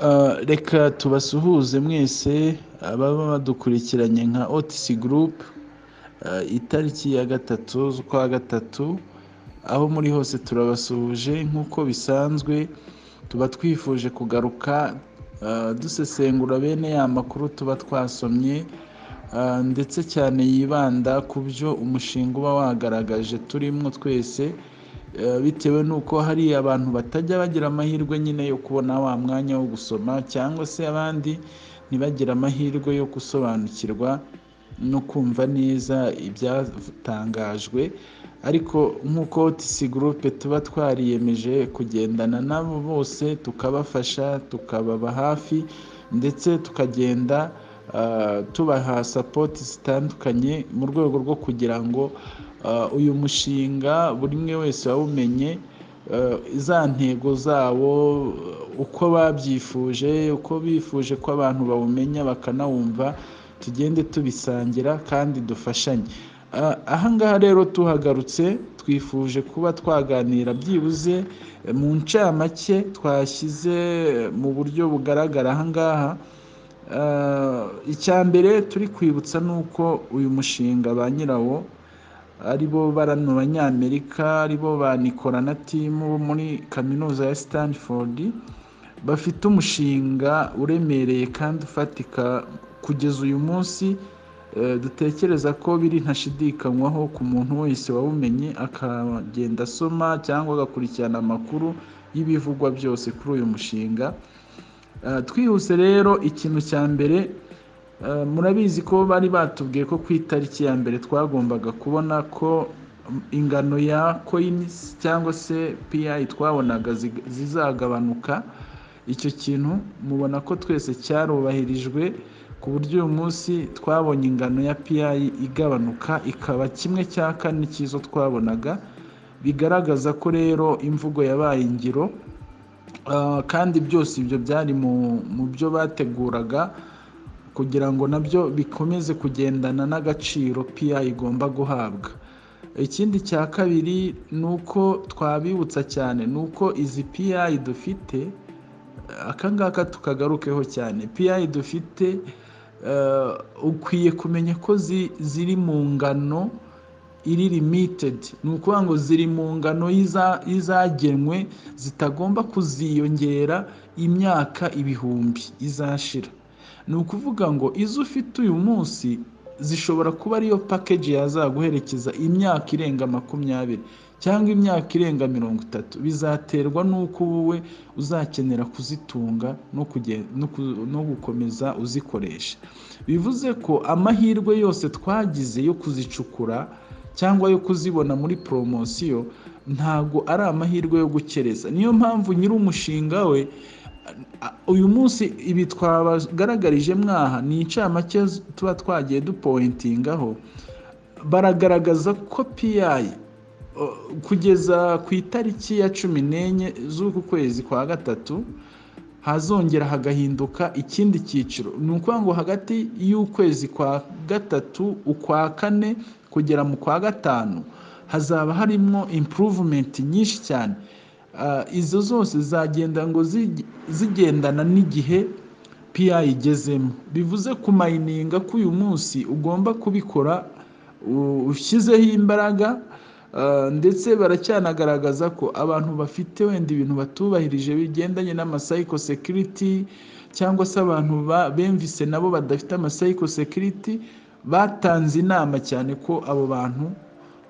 Uh, reka tubasuhuze mwese ababa badukurikiranye nka Otis Group uh, itariki ya gatatu z'ukwa gatatu aho muri hose turabasuhuje nk'uko bisanzwe tuba twifuje kugaruka uh, dusesengura bene ya makuru tuba twasomye uh, ndetse cyane yibanda ku byo umushinga uba wagaragaje turimo twese bitewe n'uko hari abantu batajya bagira amahirwe nyine yo kubona wa mwanya wo gusoma cyangwa se abandi ntibagire amahirwe yo gusobanukirwa no kumva neza ibyatangajwe ariko nk'uko tisi gurupe tuba twariyemeje kugendana nabo bose tukabafasha tukababa hafi ndetse tukagenda tubaha sapoti zitandukanye mu rwego rwo kugira ngo uyu mushinga buri umwe wese wawumenye za ntego zawo uko babyifuje uko bifuje ko abantu bawumenya bakanawumva tugende tubisangira kandi dufashanye ahangaha rero tuhagarutse twifuje kuba twaganira byibuze mu ncamake twashyize mu buryo bugaragara ahangaha icya mbere turi kwibutsa ni uko uyu mushinga ba nyirawo aribo barano banyamerika aribo ba nikora na timu bo muri kaminuza ya Stanford bafite umushinga uremereye kandi ufatika kugeza uyu munsi dutekereza ko biri ntashidikanywaho ku muntu wese wawumenye akagenda asoma cyangwa agakurikirana amakuru y'ibivugwa byose kuri uyu mushinga twihuse rero ikintu cya mbere murabizi ko bari batubwiye ko ku itariki ya mbere twagombaga kubona ko ingano ya koyinisi cyangwa se piyayi twabonaga zizagabanuka icyo kintu mubona ko twese cyarubahirijwe ku buryo uyu munsi twabonye ingano ya piyayi igabanuka ikaba kimwe cya kane cy'izo twabonaga bigaragaza ko rero imvugo yabaye ingiro kandi byose ibyo byari mu byo bateguraga kugira ngo nabyo bikomeze kugendana n'agaciro piya igomba guhabwa ikindi cya kabiri ni uko twabibutsa cyane ni uko izi piya dufite akangaka tukagarukeho cyane piya dufite ukwiye kumenya ko ziri mu ngano iri limitedi ni ukuvuga ngo ziri mu ngano y'izagenwe zitagomba kuziyongera imyaka ibihumbi izashira ni ukuvuga ngo izo ufite uyu munsi zishobora kuba ariyo pakeji yazaguherekeza imyaka irenga makumyabiri cyangwa imyaka irenga mirongo itatu bizaterwa n'uko wowe uzakenera kuzitunga no gukomeza uzikoresha bivuze ko amahirwe yose twagize yo kuzicukura cyangwa yo kuzibona muri poromosiyo ntabwo ari amahirwe yo gukereza niyo mpamvu nyiri umushinga we uyu munsi ibi twabagaragarije mwaha ni incamake tuba twagiye dupointingaho baragaragaza ko piyayi kugeza ku itariki ya cumi n'enye z'uku kwezi kwa gatatu hazongera hagahinduka ikindi cyiciro ni ukuvuga ngo hagati y'ukwezi kwa gatatu ukwa kane kugera mu kwa gatanu hazaba harimo impuruvumenti nyinshi cyane izo zose zagenda ngo zigendana n'igihe piya igezemo bivuze kumayininga ko uyu munsi ugomba kubikora ushyizeho imbaraga ndetse baracyanagaragaza ko abantu bafite wenda ibintu batubahirije bigendanye n'amasayiko sekiriti cyangwa se abantu bemvise nabo badafite amasayiko sekiriti batanze inama cyane ko abo bantu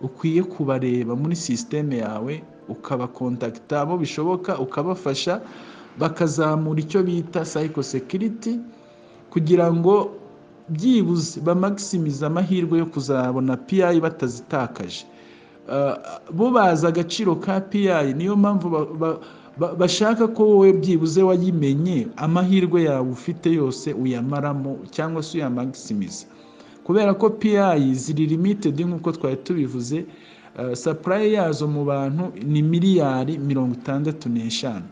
ukwiye kubareba muri sisiteme yawe ukabakontakita abo bishoboka ukabafasha bakazamura icyo bita sayiko sekiriti kugira ngo byibuze bamagisimize amahirwe yo kuzabona piyayi batazitakaje bo bazi agaciro ka piyayi niyo mpamvu bashaka ko wowe byibuze wayimenye amahirwe yawe ufite yose uyamaramo cyangwa se uyamagisimize kubera ko piyayi ziri limitedi nk'uko twari tubivuze sapurayi yazo mu bantu ni miliyari mirongo itandatu n'eshanu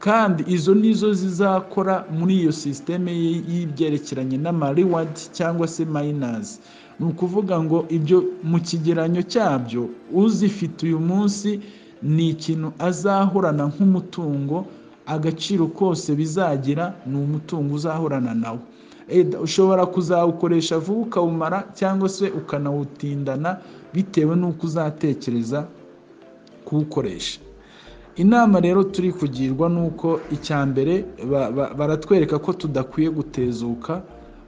kandi izo nizo zizakora muri iyo sisiteme y'ibyerekeranye n'amariwadi cyangwa se mayinazi ni ukuvuga ngo ibyo mu kigeranyo cyabyo uzifite uyu munsi ni ikintu azahorana nk'umutungo agaciro kose bizagira ni umutungo uzahorana nawo ushobora kuzawukoresha vuba ukawumara cyangwa se ukanawutindana bitewe n'uko uzatekereza kuwukoresha inama rero turi kugirwa ni uko icya mbere baratwereka ko tudakwiye gutezuka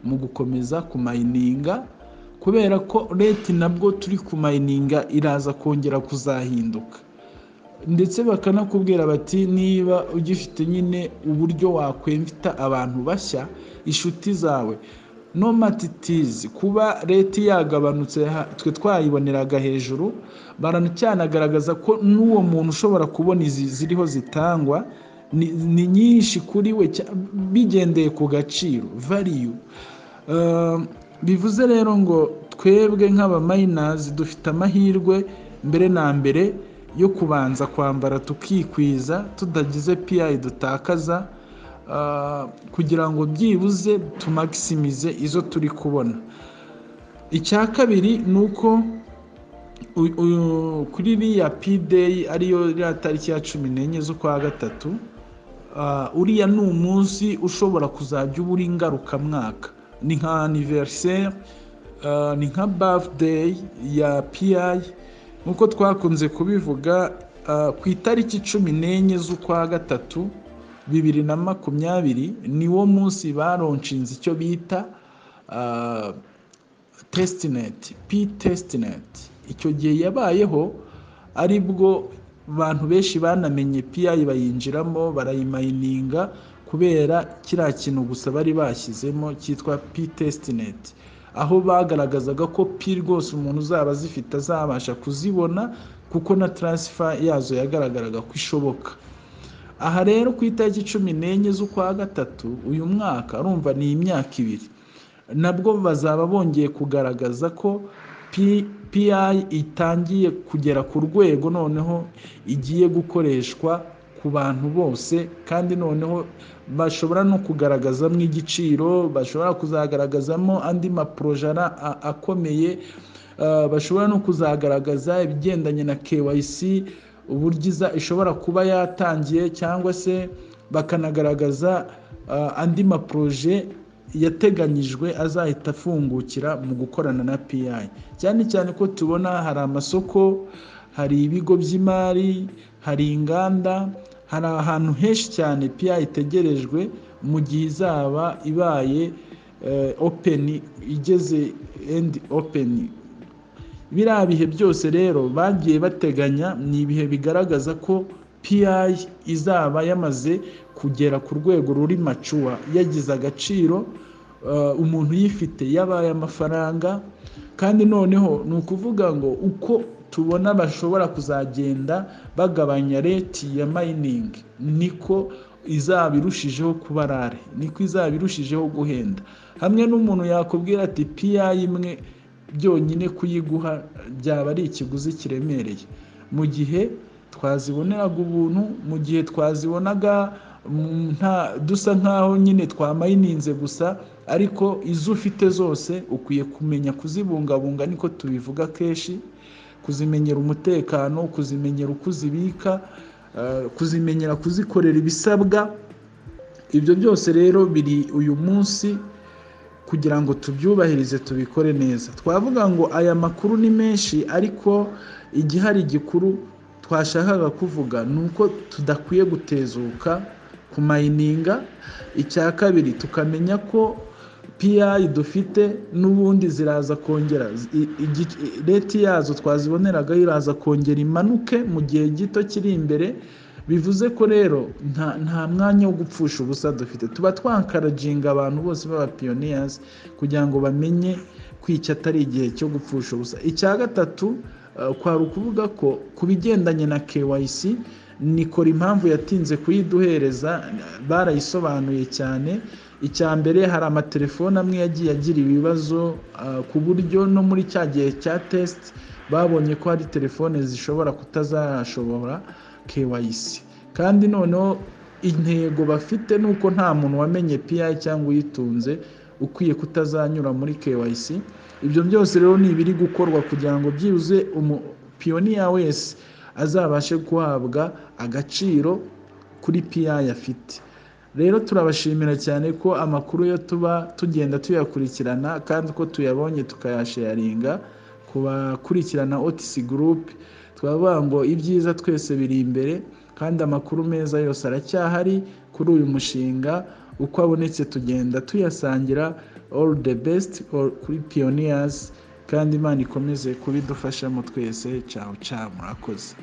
mu gukomeza kumayininga kubera ko leta nabwo turi kumayininga iraza kongera kuzahinduka ndetse bakanakubwira bati niba ugifite nyine uburyo wakwemvita abantu bashya inshuti zawe no matitizi kuba leta yagabanutse twe twayiboneraga hejuru baracyanagaragaza ko n'uwo muntu ushobora kubona izi ziriho zitangwa ni nyinshi kuri we bigendeye ku gaciro variyu bivuze rero ngo twebwe nk'abamayinazi dufite amahirwe mbere na mbere yo kubanza kwambara tukikwiza tudagize piyayi dutakaza kugira ngo byibuze tumakisimize izo turi kubona icya kabiri ni uko kuri iriya pideyi ariyo iriya tariki ya cumi n'enye z'ukwa gatatu uriya ni umunsi ushobora kuzajya uba uri ngarukamwaka ni nka aniveriseri ni nka bafudeyi ya piyayi nk'uko twakunze kubivuga ku itariki cumi n'enye z'ukwa gatatu bibiri na makumyabiri niwo munsi baronshinze icyo bita tesitineti pi tesitineti icyo gihe yabayeho ari bwo abantu benshi banamenye piyayi bayinjiramo barayimayininga kubera kiriya kintu gusa bari bashyizemo cyitwa pi tesitineti aho bagaragazaga ko pi rwose umuntu uzaba azifite azabasha kuzibona kuko na taransifa yazo yagaragaraga ko ishoboka aha rero ku itariki cumi n'enye z'ukwa gatatu uyu mwaka urumva ni imyaka ibiri nabwo bazaba bongeye kugaragaza ko pi itangiye kugera ku rwego noneho igiye gukoreshwa ku bantu bose kandi noneho bashobora no kugaragazamo igiciro bashobora kuzagaragazamo andi maporojara akomeye bashobora no kuzagaragaza ibigendanye na KYC uburyo ishobora kuba yatangiye cyangwa se bakanagaragaza andi maporoje yateganyijwe azahita afungukira mu gukorana na piyayi cyane cyane ko tubona hari amasoko hari ibigo by'imari hari inganda hari ahantu henshi cyane piya itegerejwe mu gihe izaba ibaye openi igeze endi openi biriya bihe byose rero bagiye bateganya ni ibihe bigaragaza ko piya izaba yamaze kugera ku rwego ruri macuwa yagize agaciro umuntu uyifite yabaye amafaranga kandi noneho ni ukuvuga ngo uko tubona bashobora kuzagenda bagabanya reti ya mayiningi niko izaba irushijeho kuba rare niko izaba irushijeho guhenda hamwe n'umuntu yakubwira ati piya imwe byonyine kuyiguha byaba ari ikiguzi kiremereye mu gihe twaziboneraga ubuntu mu gihe twazibonaga dusa nk'aho nyine twamayininze gusa ariko izo ufite zose ukwiye kumenya kuzibungabunga niko tubivuga kenshi kuzimenyera umutekano kuzimenyera uko uzibika kuzimenyera kuzikorera ibisabwa ibyo byose rero biri uyu munsi kugira ngo tubyubahirize tubikore neza twavuga ngo aya makuru ni menshi ariko igihari gikuru twashakaga kuvuga ni uko tudakwiye gutezuka ku mayininga icya kabiri tukamenya ko piyayi dufite n'ubundi ziraza kongera reti yazo twaziboneragaho iraza kongera imanuke mu gihe gito kiri imbere bivuze ko rero nta mwanya wo gupfusha ubusa dufite tuba twakarajinga abantu bose b'abapiyoniyazi kugira ngo bamenye ko iki atari igihe cyo gupfusha ubusa icya gatatu kwari ukuvuga ko ku bigendanye na KYC nikora impamvu yatinze kuyiduhereza barayisobanuye cyane icya mbere hari amatelefoni amwe yagiye agira ibibazo ku buryo no muri cya gihe cya tesite babonye ko hari telefone zishobora kutazashobora KYC kandi noneho intego bafite ni uko nta muntu wamenye piyayi cyangwa uyitunze ukwiye kutazanyura muri KYC ibyo byose rero ni ibiri gukorwa kugira ngo byibuze umupiyoniya wese azabashe guhabwa agaciro kuri PI afite rero turabashimira cyane ko amakuru yo tuba tugenda tuyakurikirana kandi uko tuyabonye tukayasharinga ku bakurikirana otc group twavuga ngo ibyiza twese biri imbere kandi amakuru meza yose aracyahari kuri uyu mushinga uko abonetse tugenda tuyasangira all the best kuri pioneers kandi imana ikomeze kubidufashamo twese cyawe cyawe murakoze